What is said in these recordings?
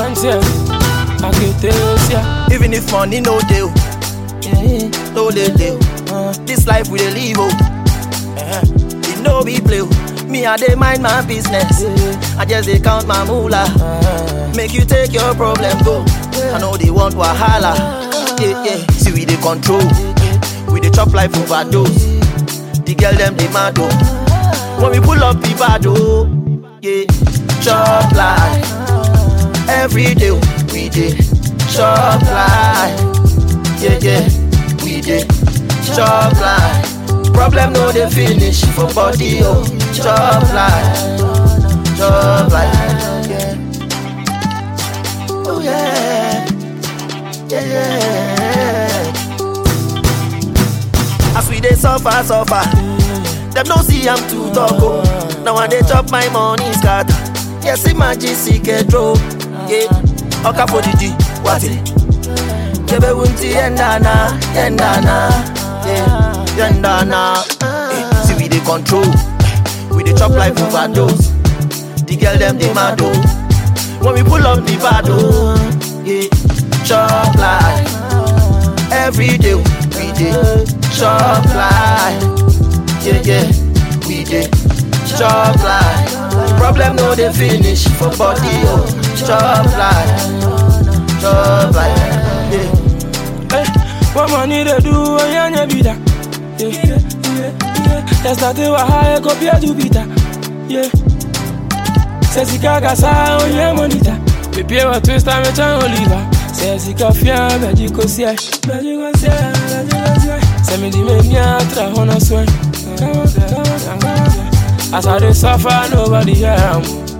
Aberanteɛ, akete osia. Even if money no deal, no dey deal. This life we dey live oh, uh-huh. it no be play. oh. Me I dey mind my business, I just dey count my moolah. Make you take your problem go. I know they want wahala. Yeah yeah, see we dey control, we dey chop life overdose. The girl them dey mad oh. When we pull up the bad oh, yeah, chop life. Every day we dey chop life. Yeah, yeah, we dey chop life. Problem no dey finish for body, oh. Chop life, chop life. Yeah. Oh yeah, yeah, yeah. As we dey suffer, suffer. Them no see I'm too talk, oh. Now I dey chop my money scatter. Yes, imagine see get drove. Yeah, oka for the G, what it? Kebe wunti yendana, yendana, yeah, yendana. Eh, see we dey control, we dey chop life overdose. The girl them dey mad oh. When we pull up the bad oh, yeah, chop life. Every day we dey chop life. Yeah yeah, we dey chop life. Problem no dey finish for body oh, chop life, chop life. Yeah. Hey, what money they do when you ain't be that? Yeah, yeah, yeah. That's not the way I go be a do be that. Yeah. Say sika kasa on your monita. Me pay wa twist and me chan oliva. Say sika fia beji ko sia. Beji ko sia, beji ko sia. Say me di me nya tra hono swear. Come on, come on, come on. As I dey suffer, nobody hear am.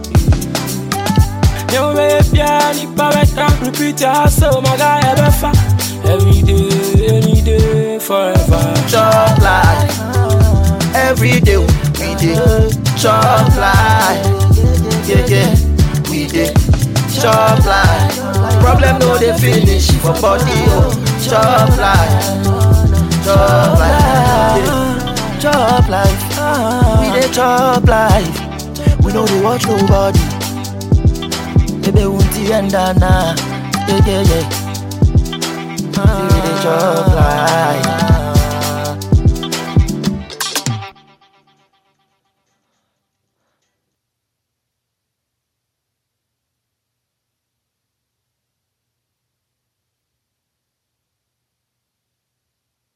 Yo me pia ni pa beta. Repeat your hustle, my guy ever fa. Every day, any day, forever. chop life. Every day we dey chop life. Yeah yeah, we dey chop life. Problem no dey finish for body oh. Chop life, chop life, yeah. chop life. We dey chop life. We no dey watch nobody. Baby wunti endana, yeah yeah yeah. We dey chop life.